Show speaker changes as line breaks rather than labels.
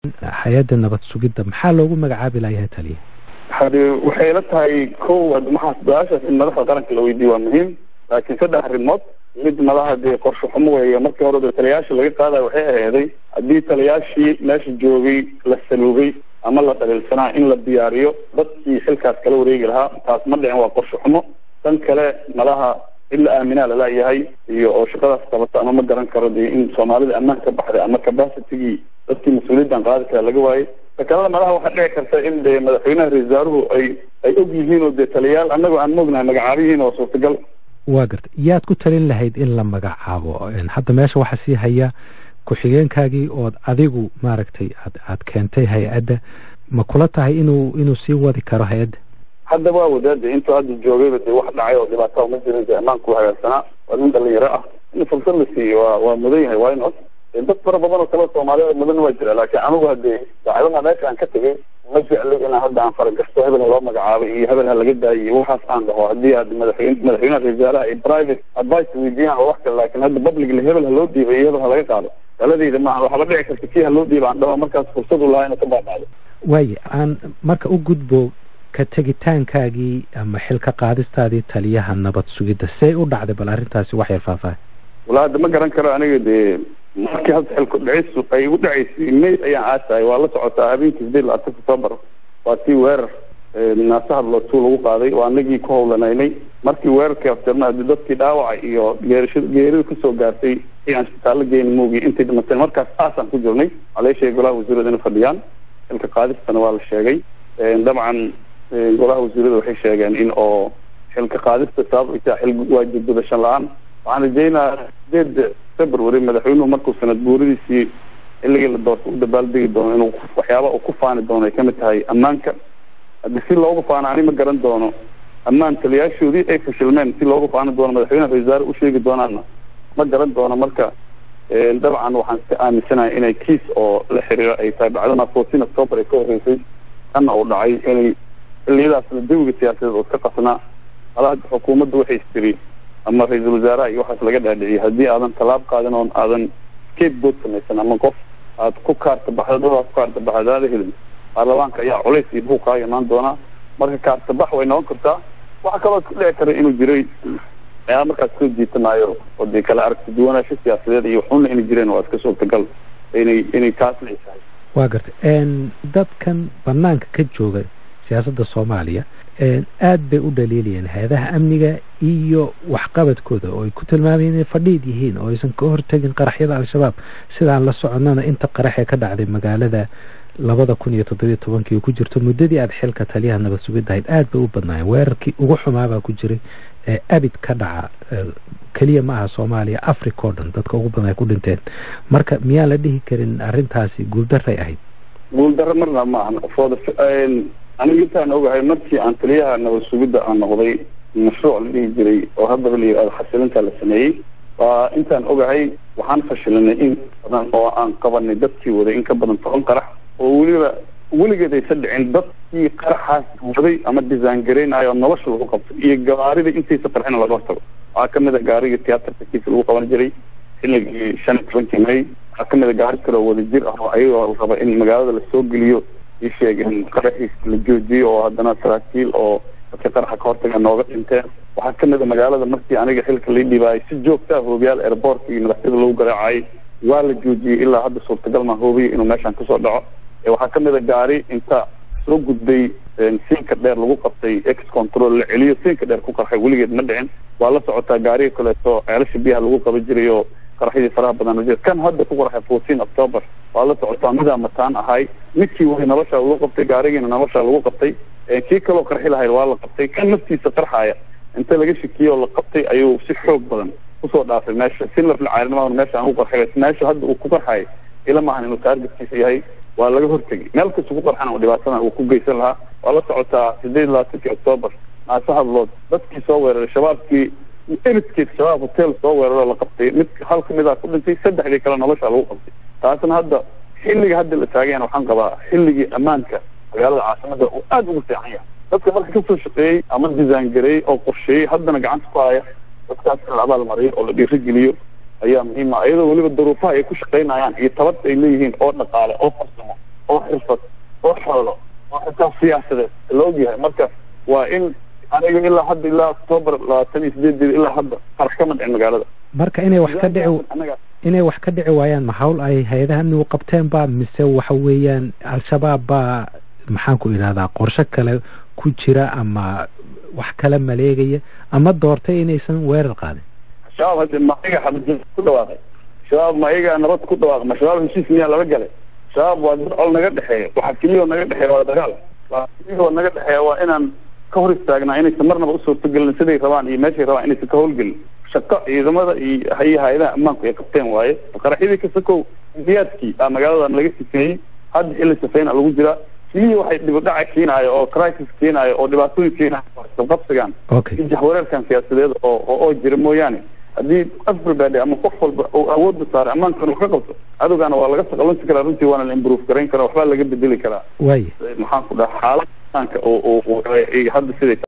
hay-adda nabad sugidda maxaa loogu magacaabi layahay taliya
hade waxay la tahay kow maxaa su-aashaas in madaxda qaranka la weydiiyo waa muhiim laakiin saddex arrimood mid madaha dee qorshe xumo weeye markii hore de taliyayaasha laga qaadayo waxay aheeday haddii taliyayaashii meesha joogay la saluugay ama la dhaliilsanaa in la diyaariyo dadkii xilkaas kala wareegi lahaa taas ma dhicin waa qorshe xumo tan kale madaha in la aaminaa lalayahay iyo oo shaqadaas qabata ama ma garan karo dee in soomaalida ammaan ka baxday ama capacitigii dadkii mas-uuliyaddan qaadi kara laga waayey takalada madaha waxaa dhici karta in dee madaxweynaha ra-isul wasaaruhu ay ay og yihiin oo dee taliyayaal annagoo aan moognahay magacaabihiin oo suurtagal
waa garta yaad ku talin lahayd in la magacaabo hadda meesha waxaa sii haya ku-xigeenkaagii ood adigu maaragtay aad aad keentay hay-adda ma kula tahay inuu inuu sii wadi karo hay-adda
hadda waa wadaada intuu hadda joogayba dee wax dhacay oo dhibaataa ma jirin dee ammaanku hagaagsanaa waa nin dhalinyaro ah in fursad la siiyo waa waa mudan yahay waa inod dad fara badan oo kale soomaalida mudan waa jira laakiin anigu hadee daacadaha meesha aan ka tegay ma jeclay inaan hadda aan faragasto hebel ha loo magacaabay iyo hebel ha laga daayo iyo waxaas aan dhaho haddii aad madaxweyne madaxweynaha ra-isul wasaaraha ay private advice weydiiyaan oo wax kale laakiin hadda publicly hebel ha loo dhiibay iyo hebel ha laga qaado taladeyda maaha waxba dhici karta kii ha loo dhiiba aan dhaho markaas fursad u lahaa inuu ka baabacdo
waaye aan marka u gudbo ka tegitaankaagii ama xilka qaadistaadii taliyaha nabad sugidda see u dhacday bal arrintaasi wax yar faahfaahay
walaa hadda ma garan karo aniga dee markii hadda xilku dhicisu ay u dhacaysay may ayaan aasahay waa la socotaa habeenkii sideed labaatan october waa tii weerar naasaha lootuu lagu qaaday waa anagii ku howlanaynay markii weerarkii afjarna hadii dadkii dhaawaca iyo geerasha geerida kasoo gaartay aan isbitaallo geyn moogi intay dhimateen markaas aasaan ku jirnay waxaa laga sheegay golaha wasiirada inay fadhiyaan xilka qaadistana waa la sheegay dabcan golaha wasiirada waxay sheegeen in oo xilka qaadista sabab ay tahay xil waajib gudashan la-aan waxaan rajaynayaa sideed february madaxweynuhu markuu sanad guuradiisii xilligii la doorta u dabaaldegi doono inuu waxyaaba uu ku faani doono ay kamid tahay ammaanka haddii si loogu faano ani ma garan doono ammaan taliyaashoodii ay fashilmeen si loogu faani doono madaxweynaha ra-isul wasaare u sheegi doonaana ma garan doono marka dabcan waxaan iska aaminsanahay inay kiis oo la xiriiro ay tahay bacdama fourteen october ay ka horreysay kana uu dhacay inay xilliyadaasna jawiga siyaasadeed oo iska qasnaa ala hadda xukuumadda waxay istiri ama ra-iisul wasaaraha iyo waxaas laga dhaadhiciyay haddii aadan tallaab qaadin oon aadan scapegoat samaysan ama qof aad ku kaarta baxda dad aad ku kaarta baxda adaada helin baarlamaanka ayaa culays iyo buuq kaaga imaan doonaa marka kaarta bax way noqon kartaa waxaa kaloo ku dhici kara inuu jiray ayaa markaas soo jiitamaayo oo dee kala aragti duwanaansho siyaasadeed iyo waxuna inay jireen waa iska suurtagal inay inay taas leesahay
waa gartay dadkan banaanka ka jooga siyaasadda soomaaliya aad bay u dhaliilayeen hay-adaha amniga iyo waxqabadkooda oo ay ku tilmaamayeen inay fadhiid yihiin oo aysan ka hortegin qaraxyada al-shabaab sidaan la soconnana inta qarax ee ka dhacday magaalada labada kun iyo toddobiyo tobankii ku jirto muddadii aad xilka taliyaha nabad sugidda ahayd aad bay u badnaayeen weerarkii ugu xumaabaa ku jiray ee abid ka dhaca keliya ma aha soomaaliya africa oo dhan dadka ugu badan ay ku dhinteen marka miyaan la dhihi karin arrintaasi guuldaray ahayd
guuldaro marna ma ahan qofooda aniga intaan ogahay markii aan taliyaha nabad sugidda aan noqday mashruuc la dhihi jiray oo haddaba la yidhahdo xasilinta la sameeyey waa intaan ogahay waxaan fashilinay in badan oo aan qabanay dadkii waday in ka badan toban qarax oo weliba weligeed aysan dhicin dadkii qaraxaas waday ama disaan garaynayo nolosha lagu qabto iyo gawaarida intaysa qarxina laga hortago waxaa kamid a gaarigii tiyaatarka kiisa lagu qaban jiray xilligii shan iyo tobankii may waxaa kamid a gaari kale oo wada jir ah oo ayagoo raba in magaalada lasoo geliyo ii sheegeen qaraxiis la joojiyo oo haddana saraakiil oo dadka qaraxa ka hortaga nooga dhinteen waxaa kamid a magaalada markii aniga xilka lai dhibaayay si joogta ah hoobiyaal airboortka iyo madaxyada lagu garaacayay waa la joojiyey ilaa hadda suurtagal maa hoobiya inuu meeshaan kasoo dhaco waxaa kamid a gaari inta soo gudbay siinka dheer lagu qabtay ex control la celiyo siinka dheer ku qarxay weligeed ma dhicin waa la socotaa gaariga kaleeto ceelasha biyaha lagu qaban jiray oo qaraxyadii faraha badan jira kan hadda ku qarxay fourteen october waa la socotaa midaa mataan ahay midkii way nolosha lagu qabtay gaarigiina nolosha lagu qabtay kii kaloo qarxi lahayd waa la qabtay kan naftiisa qarxaaya inta laga shakiyey oo la qabtay ayuu si xoog badan kusoo dhaafay meesha si lafla caalinimada meesha aan ku qarxay meesha hadda uu ku qarxay ila maahan inuu taargetkiisa yahay waa laga hortegay meel kasta ku qarxana oo dhibaatadan uu ku geysan lahaa waa la socotaa sideed labaatankii october naasa hadlood dadkii soo weeraray shabaabkii eridkeed shabaab hotel soo weeraroo la qabtay mid hal kamidaa ku dhintay saddexdii kale nolosha lagu qabtay taasna hadda xilliga hadda la taagayan waxaan qabaa xilligii ammaanka magaalada caasimada uu aada ugu fiican yahay dadka marka kasoo shaqeeyey ama disaan gareeyey oo qorsheeyey haddana gacanta ku haya dadkaas in la abaal mariyo oo la dhiirigeliyo ayaa muhiima iyadoo weliba duruufaha ay ku shaqaynayaan iyo tabarta ay leeyihiin oo dhaqaale oo farsamo xirfad oo xoolo oo xitaa siyaasadeed la ogyahay marka waa in aniga ilaa hadda ilaa octoobar labaatan iyo sideedeeda ilaa hadda qarax kama dhicin magaalada
marka inay wax ka dhici inay wax ka dhici waayaan ma hawl ay hay-adaha amnigu qabteen ba mise waxa weeyaan al-shabaab baa maxaan ku idhahdaa qorshe kale ku jira ama wax kala maleegaya ama doortay inaysan weerar qaadin
shabaab hade ma iga xabad ku dhawaaqay shabaab ma iyagaa nabad ku dhawaaqay ma shabaab heshiis miyaa lala galay shabaab waa dad col naga dhexeeya waxa keliya oo naga dhexeeya waa dagaal waa keliya oo naga dhexeeya waa inaan ka hor istaagnaa inaysan marnaba u suurtagelin siday rabaan iyo meeshay rabaan inaysan ka howlgelin shaqo ciidamada iyo iyo hay-adaha ammaanku ay qabteen waaye qaraxyadii kasakow diyaadkii aa magaaladan laga sifeeyey hadda xilli safeyna lagu jiraa keliya waxay dhibidhaca keenaayo oo crisis keenaayo oo dhibaatooyin keenaayo qabsigan
okay
iyo jaxwareerkan siyaasadeed oo oo jira mooyaane haddii everybody ama qof walba uu awoodda saaray ammaankan uu ka qabto cadowgaana waa laga saqalansi karaa runtii waana la improve garayn karaa waxbaa laga bedeli karaa
waaya
maxaan ku dhaha xaalad ammaanka oo oo hadda siday